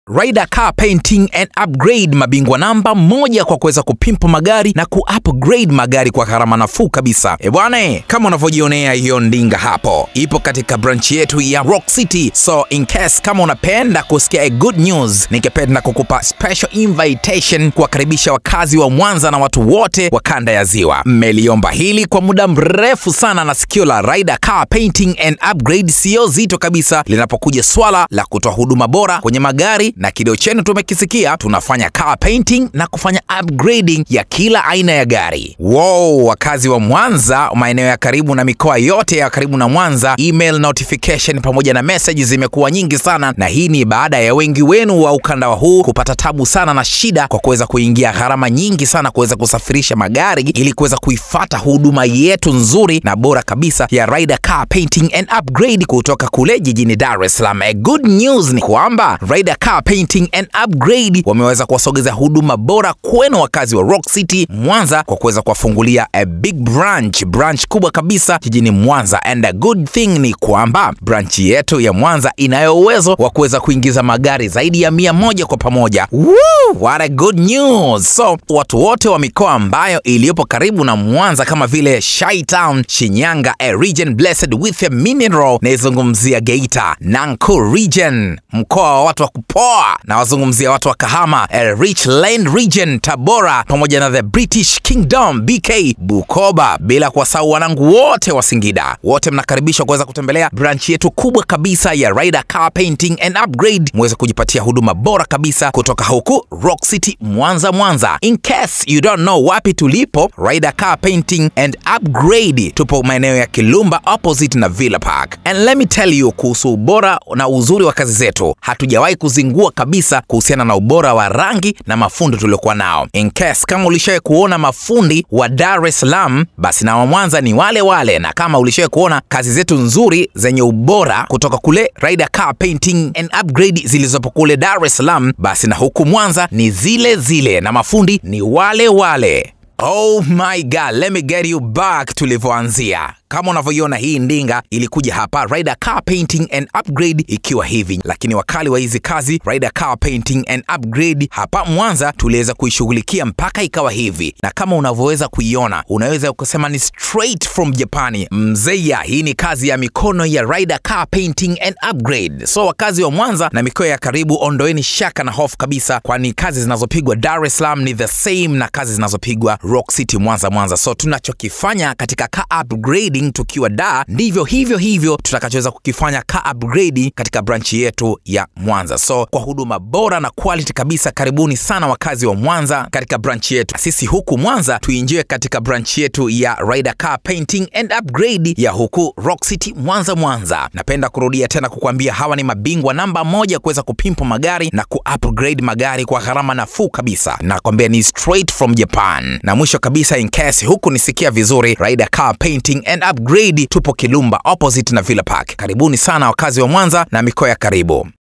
Ryder Car Painting and Upgrade, mabingwa namba moja kwa kuweza kupimpa magari na ku-upgrade magari kwa gharama nafuu kabisa. E bwana, kama unavyojionea hiyo ndinga hapo, ipo katika branch yetu ya Rock City. So in case kama unapenda kusikia a good news, ningependa kukupa special invitation kuwakaribisha wakazi wa Mwanza na watu wote wa kanda ya Ziwa. Mmeliomba hili kwa muda mrefu sana, na sikio la Ryder Car Painting and Upgrade sio zito kabisa linapokuja swala la kutoa huduma bora kwenye magari na kilio chenu tumekisikia. Tunafanya car painting na kufanya upgrading ya kila aina ya gari. Wow, wakazi wa Mwanza, maeneo ya karibu na mikoa yote ya karibu na Mwanza, email notification pamoja na message zimekuwa nyingi sana, na hii ni baada ya wengi wenu wa ukanda wa huu kupata tabu sana na shida kwa kuweza kuingia gharama nyingi sana kuweza kusafirisha magari ili kuweza kuifata huduma yetu nzuri na bora kabisa ya Ryder Car Painting and Upgrade kutoka kule jijini Dar es Salaam. A good news ni kwamba Ryder Car Painting and Upgrade wameweza kuwasogeza huduma bora kwenu wakazi wa Rock City Mwanza kwa kuweza kuwafungulia a big branch branch kubwa kabisa jijini Mwanza, and a good thing ni kwamba branch yetu ya Mwanza inayo uwezo wa kuweza kuingiza magari zaidi ya mia moja kwa pamoja. Woo, what a good news! So watu wote wa mikoa ambayo iliyopo karibu na Mwanza kama vile Chi Town, Shinyanga, a region blessed with a mineral, naizungumzia Geita, Nanku region, mkoa wa watu wa kupoa na wazungumzia watu wa Kahama, a rich land region, Tabora pamoja na the British Kingdom BK, Bukoba, bila kuwasahau wanangu wote wa Singida. Wote mnakaribishwa kuweza kutembelea branch yetu kubwa kabisa ya Ryder Car Painting and Upgrade, muweze kujipatia huduma bora kabisa kutoka huku Rock City Mwanza, Mwanza. In case you don't know wapi tulipo, Ryder Car Painting and Upgrade tupo maeneo ya Kilumba opposite na Villa Park. And let me tell you kuhusu ubora na uzuri wa kazi zetu, hatujawahi kuzingua kabisa kuhusiana na ubora wa rangi na mafundi tuliokuwa nao. In case kama ulishawahi kuona mafundi wa Dar es Salaam, basi na wa Mwanza ni wale wale, na kama ulishawahi kuona kazi zetu nzuri zenye ubora kutoka kule Ryder Car Painting and Upgrade zilizopo kule Dar es Salaam, basi na huku Mwanza ni zile zile na mafundi ni wale wale. Oh my God, let me get you back tulivyoanzia. Kama unavyoiona hii ndinga ilikuja hapa Ryder Car Painting and Upgrade ikiwa hivi, lakini wakali wa hizi kazi Ryder Car Painting and Upgrade hapa Mwanza tuliweza kuishughulikia mpaka ikawa hivi, na kama unavyoweza kuiona, unaweza kusema ni straight from Japani. Mzeya, hii ni kazi ya mikono ya Ryder Car Painting and Upgrade. So wakazi wa Mwanza na mikoa ya karibu, ondoeni shaka na hofu kabisa, kwani kazi zinazopigwa Dar es Salaam ni the same na kazi zinazopigwa Rock City Mwanza, Mwanza. So tunachokifanya katika car upgrading tukiwa da ndivyo hivyo hivyo tutakachoweza kukifanya car upgrade katika branchi yetu ya Mwanza. So kwa huduma bora na quality kabisa, karibuni sana wakazi wa Mwanza katika branchi yetu. Sisi huku Mwanza tuingie katika branchi yetu ya Ryder Car Painting and Upgrade ya huku Rock City Mwanza, Mwanza. Napenda kurudia tena kukuambia hawa ni mabingwa namba moja kuweza kupimpa magari na ku-upgrade magari kwa gharama nafuu kabisa. Nakwambia ni straight from Japan. Na mwisho kabisa, in case huku nisikia vizuri, Ryder Car Painting and Upgrade tupo Kilumba opposite na Villa Park. Karibuni sana wakazi wa Mwanza na mikoa ya karibu.